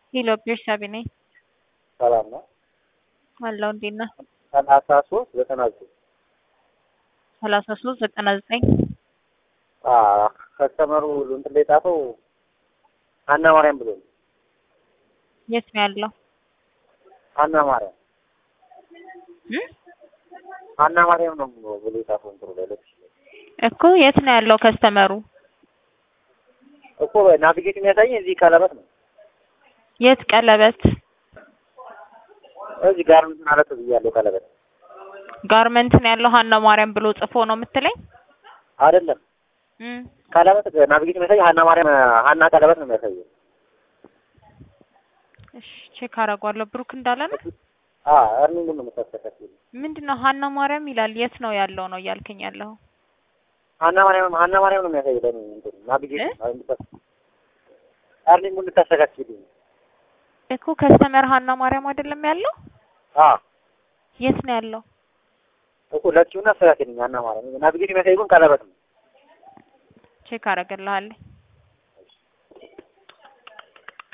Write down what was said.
ሄሎ ቤርሳቤ ነኝ። ሰላም ነው። አለው እንዴት ነህ? ሰላሳ ሶስት ዘጠና ዘጠኝ ሰላሳ ሶስት ዘጠና ዘጠኝ ከስተመሩ እንትን ላይ ጻፈው ሀና ማርያም ብሎ ነው። የት ነው ያለው? ሀና ማርያም እ? ሀና ማርያም ነው ብሎ የጻፈው እንትኑ ላይ ለብሽ እኮ የት ነው ያለው ከስተመሩ? እኮ ናቪጌት የሚያሳየኝ እዚህ ቀለበት ነው። የት ቀለበት? እዚህ ጋር እንትን አለት ብያለሁ። ቀለበት ጋርመንት ነው ያለው ሀና ማርያም ብሎ ጽፎ ነው የምትለኝ? አይደለም እ ቀለበት ናቪጌት የሚያሳየኝ ሀና ማርያም ሀና ቀለበት ነው የሚያሳየው። እሺ ቼክ አደርገዋለሁ። ብሩክ እንዳለ ነው። አ እርኒንግ ነው የምታስተካክለው። ምንድነው ሀና ማርያም ይላል። የት ነው ያለው ነው እያልከኝ ያለው? ሀና ማርያም ሀና ማርያም ነው የሚያሳየው። ለኔ እንትን ናቪጌት እ? እርኒንግ እንድታስተካክልኝ እኮ ከስተመር ሀና ማርያም አይደለም ያለው? አ የት ነው ያለው? እኮ ለኪውና አስተካክልኝ ሀና ማርያም ናቪጌት የሚያሳየው ግን ቀለበት ነው። ቼክ አደርግልሃለሁ።